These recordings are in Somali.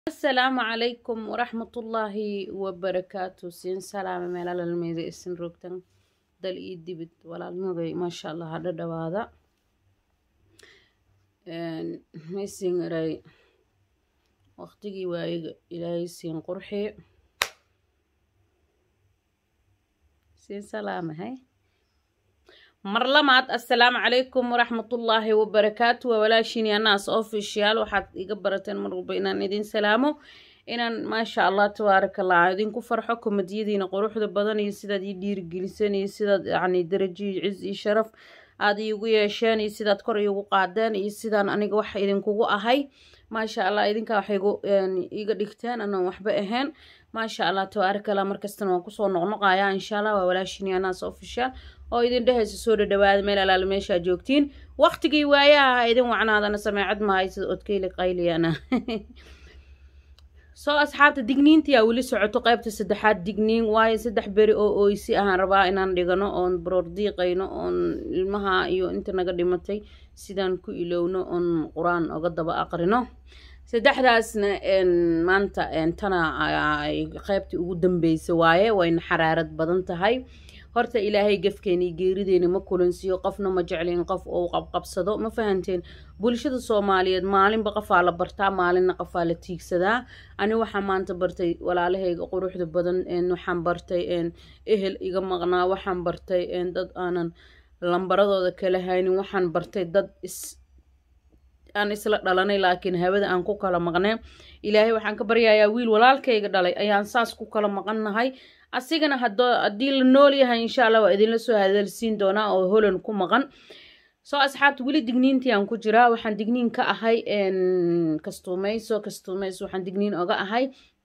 asalaamu calaykum waraxmatullaahi wabarakaatu siin salaame meelalaalmeeda isin rogtan dal iyo dibid walaalnimagay maasha allah hadha dhawaada maysin iray waqtigii waayiga ilaahay siin qurxi siin salaame hay mar lamaad assalaamu calaykum waraxmatullaahi wabarakaatu waa walaashiini anaas official waxaad iga barateen mar walba inaan idin salaamo inaan maasha allah tabaarakallah idinku farxo komadiyadiina quruxda badan iyo sidaad ii dhiirigeliseen iyo sidaad yacni darajo iyo ciz iyo sharaf aad iigu yeesheen iyo sidaad kor iigu qaadeen iyo sidaan aniga wax idinkugu ahay maasha allah idinkaa wax igu iga dhigteen anaan waxba ahayn maasha allah tabaarakallah markastana waan kusoo noqnoqayaa insha allah waa walaashiini anaas official oo idin dhehaysa soo dhadhawaada meel alaala meeshaa joogtiin waqtigii waayaha ha idin wacnaadana sameecad mahay sida odkeyli qayliyana soo asxaabta digniintiyaa weli socoto qaybta saddexaad digniin waayo saddex beri oo oysi ahaan rabaa inaan dhigano oon baroor diiqayno oon ilmaha iyo inta naga dhimatay sidaan ku ilowno oon qur-aan oga daba aqrino saddexdaasna maanta tana qaybtii ugu dambeysa waaye wayna xaraarad badan tahay horta ilaahay gafkeeni geerideeni ma kulansiiyo qofna ma jeclin qof ou qabqabsado ma fahanteen bulshada soomaaliyeed maalinba qofaa la bartaa maalinna qofaa la tiigsadaa ani waxaa maanta bartay walaalahayga quruxda badan waxaan bartay ehel iga maqnaa waxaan bartay dad aanan lambaradooda kala haynin waxaan bartay dad is aan isla dhalanay laakiin hawada aan ku kala maqneen ilaahay waxaan ka baryayaa wiil walaalkayga dhalay ayaan saas ku kala maqannahay asigana haddii la nool yahay insha allah waa idinla soo hadalsiin doonaa oo holan ku maqan soo asxaabta weli digniintii aan ku jiraa waxaan digniin ka ahay kastuumayso kastuumayso waxaan digniin oga ahay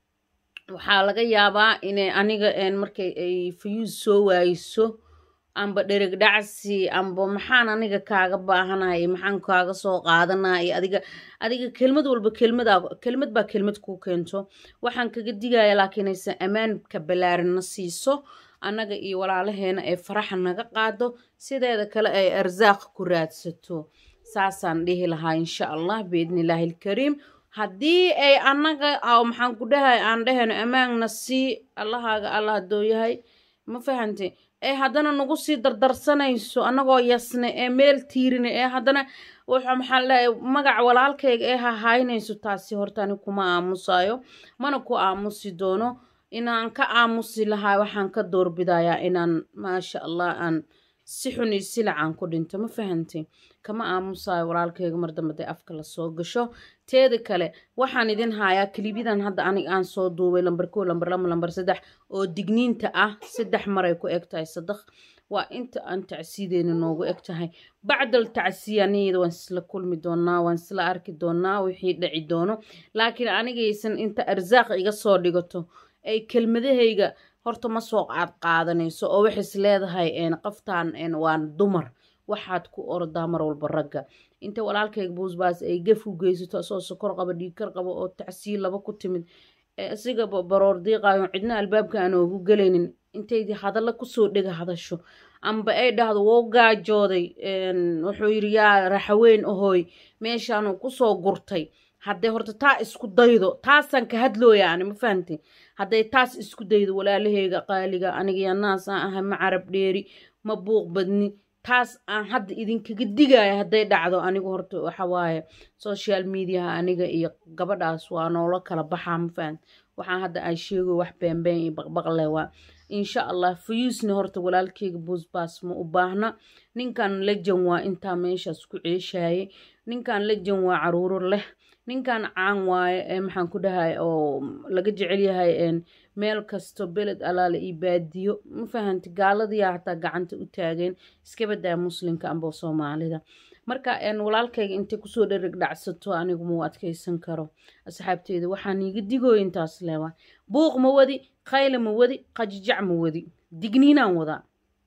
waxaa laga yaabaa inay aniga markay ay fayuus soo waayso amba dhereg dhacsi amba maxaan aniga kaaga baahanahay maxaan kaaga soo qaadanay adiga adiga kelmad walba kelmada kelmad baa kelmad kuu keento waxaan kaga digaya laakiin aysan ammaanka ballaarinna siiso annaga iyo walaalaheena ay faraxa naga qaado sideeda kale ay arsaaq ku raadsato saasaan dhihi lahaa insha allah biidnillaahi alkariim haddii ay annaga maxaan ku dhahay aan dhahayno ammaanna sii allahaaga allah haddoo yahay ma fahante ee haddana nagu sii dardarsanayso annagoo yasne ee meel tiirine ee haddana maxaa leeyahay magac walaalkayga ee hahaynayso taasi horta ani kuma aamusayo mana ku aamusi doono inaan ka aamusi lahaa waxaan ka doorbidayaa inaan maasha allah aan si xun iyo silac aan ku dhinto ma fahantay kama aamusayo walaalkayga mar dambe day afka lasoo gasho teeda kale waxaan idin hayaa kilibyadan hadda anig aan soo duubay lambar kow lambar lama lambar saddex oo digniinta ah saddex maray ku eg tahay saddeq waa inta aan tacsiyadeena noogu eg tahay bacdal tacsiyaniyada waan isla kulmi doonaa waan isla arki doonaa wixii dhici doono laakiin anigaysan inta arsaaq iga soo dhigato ay kelmadahayga horta ma soo qaad qaadanayso oo waxays leedahay qoftaan waa dumar waxaad ku ordaa mar walba ragga inta walaalkayga buusbaas ay gaf u geysato asoo sokor qaba dhiigkar qaba oo tacsiil laba ku timid isiga baroor diiqaayo cidna albaabka aan oogu gelaynin intaydi hadalla kusoo dhega hadasho amba ay dhahdo wou gaajooday wuxuu yidhi yaa raxaweyn ahooy meeshaanu kusoo gurtay hadday horta taa isku daydo taasaan ka hadlooya ani ma fahamtay hadday taas isku daydo walaalaheyga qaaliga aniga naas aan ahay ma carab dheeri ma buuq badni taas aan hadda idinkaga digaya hadday dhacdo anigu horta waxawaaye social mediaha aniga iyo gabadhaas waa noola kala baxaa ma fahamt waxaan hadda aan sheego wax beenbeen iyo baqbaqle waa insha allah fayuusna horta walaalkeyga buusbaas ma u baahna ninkan lejan waa intaa meeshaas ku ceeshaye ninkan lejan waa caruuro leh ninkan caan waaye maxaan ku dhahay oo laga jecel yahay meel kasto beled alaale iyo baadiyo ma fahanti gaaladiyaa hataa gacanta u taageen iska badaa muslimka amba soomaalida marka walaalkayga intay kusoo dhereg dhacsato anigu mau adkeysan karo asxaabteeda waxaan iiga digooyo intaas leewaa buuq ma wadi khayla ma wadi qajijac ma wadi digniinaan wadaa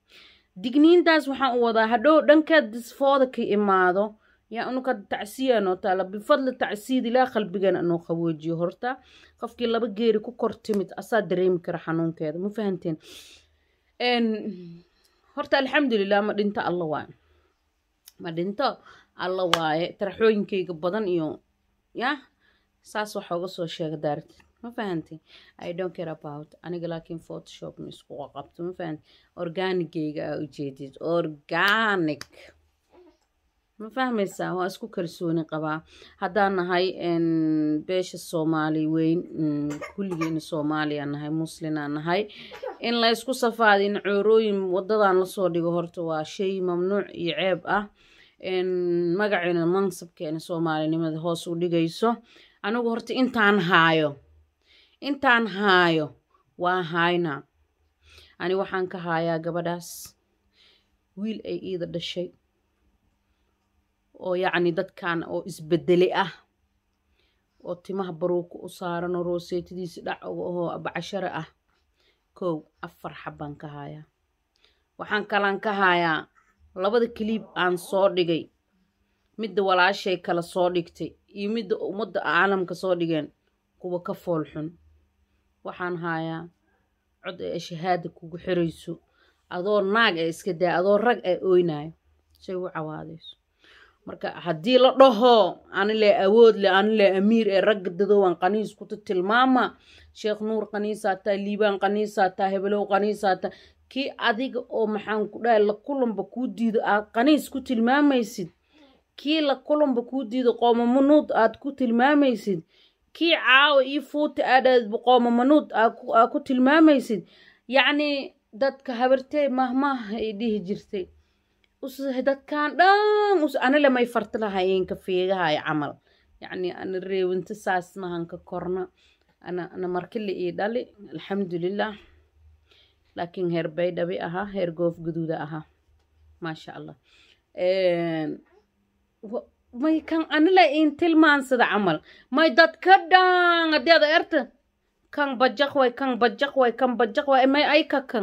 digniintaas waxaan u wadaa hadhow dhankeed disfooda ka imaado yaa unuka tacsiya noo taala bifadli tacsiid ilaa qalbigana noo qaboojiyo horta qofkii laba geeri ku kor timid asaa dareemi kara xanuunkeeda ma fahanteen horta alxamdulilah ma dhinto alla waaye ma dhinto alla waaye taraxooyinkayga badan iyo yah saas waxa uga soo sheega daartid ma fahanti i don't care about aniga laakiin photoshop ma isku qabto ma fahanti organigayga aa ujeedid organic ma fahmaysaa waa isku kalsooni qabaa haddaan nahay beesha soomaali weyn kulligeena soomaaliya nahay muslinaa nahay in la ysku safaadin coorooyin wadadan lasoo dhigo horta waa shay mamnuuc iyo ceeb ah magaceena mansabkeena soomaalinimada hoos u dhigayso anigu horta intaan haayo intaan haayo waa haynaa ani waxaan ka haayaa gabadhaas wiil ay iida dhashay oo yacni dadkan oo isbedele ah oo timaha baruuka u saaran oo rooseetadiisi dhac oo bacashare ah kow afar xabbaan ka haayaa waxaan kalaan ka haayaa labada kaliib aan soo dhigay midda walaashay kala soo dhigtay iyo midda ummadda caalamka soo dhigeen kuwa ka fool xun waxaan haayaa cod ee shahaada kugu xirayso adoo naag ee iska daa adoo rag ee oynayo say u cawaadayso marka haddii la dhaho anile awood le anile amiir ee ragga dadowaan qaniis kuta tilmaama sheekh nuur qaniisaataa liibaan qaniisaataa hebelow qaniisaataa kii adiga oo maxaan ku dhahay la kulanba kuu diido aad qaniis ku tilmaamaysid kii la kulanba kuu diido qoomamanuud aad ku tilmaamaysid kii caawa io fuuta aadhaadba qoomamanuud aad ku tilmaamaysid yacnii dadka habartee mahmaaha ay dhihi jirtay dadkan dhan anile may farti lahayeenka feegahay camal yacni ana reewinta saas mahanka korna ana ana markile ii dhali alxamdulilah laakiin heer baydhabi ahaa heer goof guduuda ahaa maasha allah may kan anile in tilmaansada camal may dadka dhan haddii ada erta kan bajaq way kan bajaq way kan bajaq way may ayka kan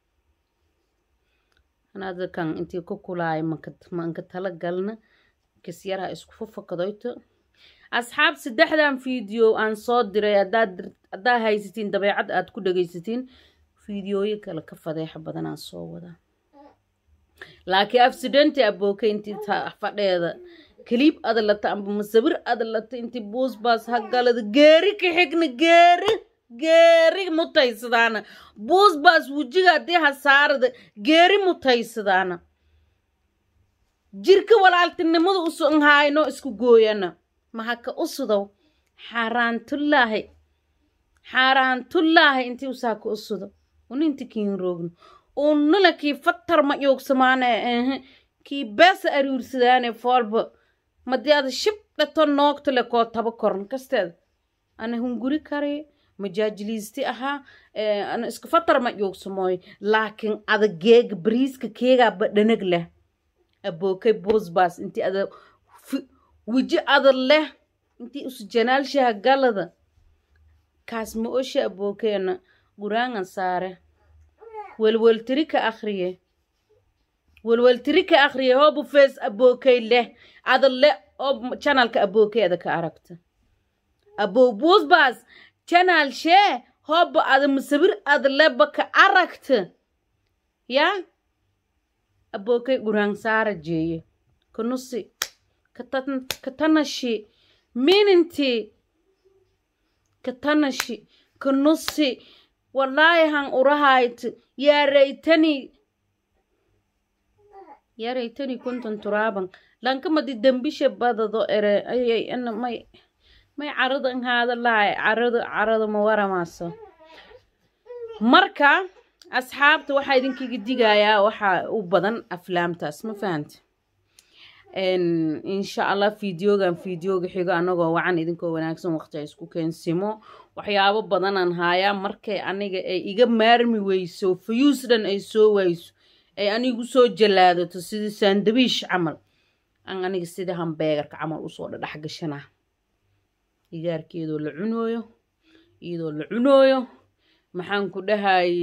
anada kan intii ku kulaay manka tala galna kasyaraha isku fufakadoyto asxaab saddexdan fiideo aan soo diray haddaa haysatiin dabeecad aad ku dhegaysatiin fiideooyo kale ka fadeexa badan aan soo wadaa laakiin afsidenti abooke intii fadheeda kaliib adalata amba masawir adalata intii buusbaas hagalada geeri ka xigna geeri geeri mutaysadaana buusbaas wejiga haddii hasaarada geeri mutaysadaana jirka walaaltinimada usan hayno isku gooyana mahaka usudow xaaraantullaahi xaaraantullaahi intii usaaka usudo uninti kiin roogno unala kii fatar ma yoogsamaane ehe kii beesa aruursadaane foolba madii ada shibdhato noogtale koo taba koran kasteeda ana hunguri kare majaajiliisti ahaa ana iska fatar ma yoogsamooy laakiin ada geega bariiska keegaaba dhanag leh abookay boosbaas intii ada weji ada leh intii usu janaalshaha galada kaas ma osha abookeena guraangan saare welweltiri ka akhriye welweltiri ka akhriye hoobu fees abookay leh ada leh oo janalka abookeeda ka aragta abow boosbaas janaal shee hooba ada masawir ada leba ka aragta yaa abookay guraan saara jeeye kanusi katanashi mininti katanashi kanusi walaayahan urahayt yaaraytani yaaraytani kuntan turaaban lankamadi dambisha badado ere ayay ana may may caradan haada lahay carado carado ma waramaaso marka asxaabta waxaa idinkaga digayaa waxaa u badan aflaamtaas ma fahanta insha allah fideogan fideoga xigo anagoo wacan idinkoo wanaagsan waqti a isku keensimo waxyaabo badanaan haayaa markay aniga ay iga maarmi weyso fayuus dhan ay soo wayso ay anigu soo jalaadato sidii saandabiish camal aan aniga sidii hambeegarka camal usoo dhadhex gashanaa igaarkeedoo la cunooyo iyadoo la cunooyo maxaan ku dhahay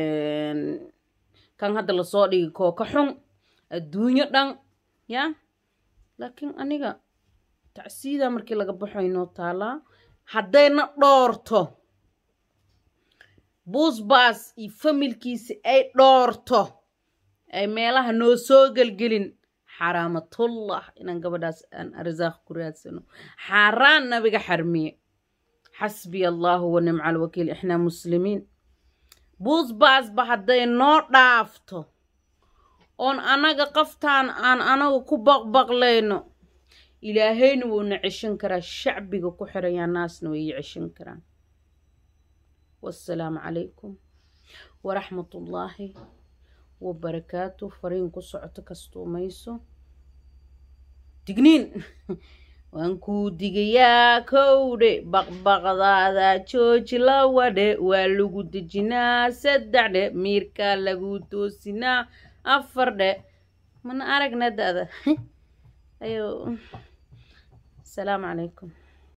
kan hadda lasoo dhigi kooka xun adduunyo dhan yaa laakiin aniga tacsiida markii laga baxo inoo taalaa haddayna dhoorto buusbaas iyo familkiisi ay dhoorto ay meelaha noo soo gelgelin xaraamatullah inaan gabadhaas aan arsaaq ku raadsano xaaraan nabiga xarmiye xasbiya allahu wa nimca alwakiil ixnaa muslimiin buusbaasba hadday noo dhaafto oon annaga qaftaan aan anaga ku baqbaqlayno ilaahayna wuuna ceshan karaa shacbiga ku xirayaa naasna way ii ceshan karaan wassalaamu calaykum waraxmatullaahi wabarakaatu fariin ku socoto kastuumayso digniin waan kuu digayaa kowdhe baqbaqdaada jooji lawadhe waa lagu dejinaa saddexdhe miirkaa lagu toosinaa afar dhe mana aragna da-da ayo asalaamu calaykum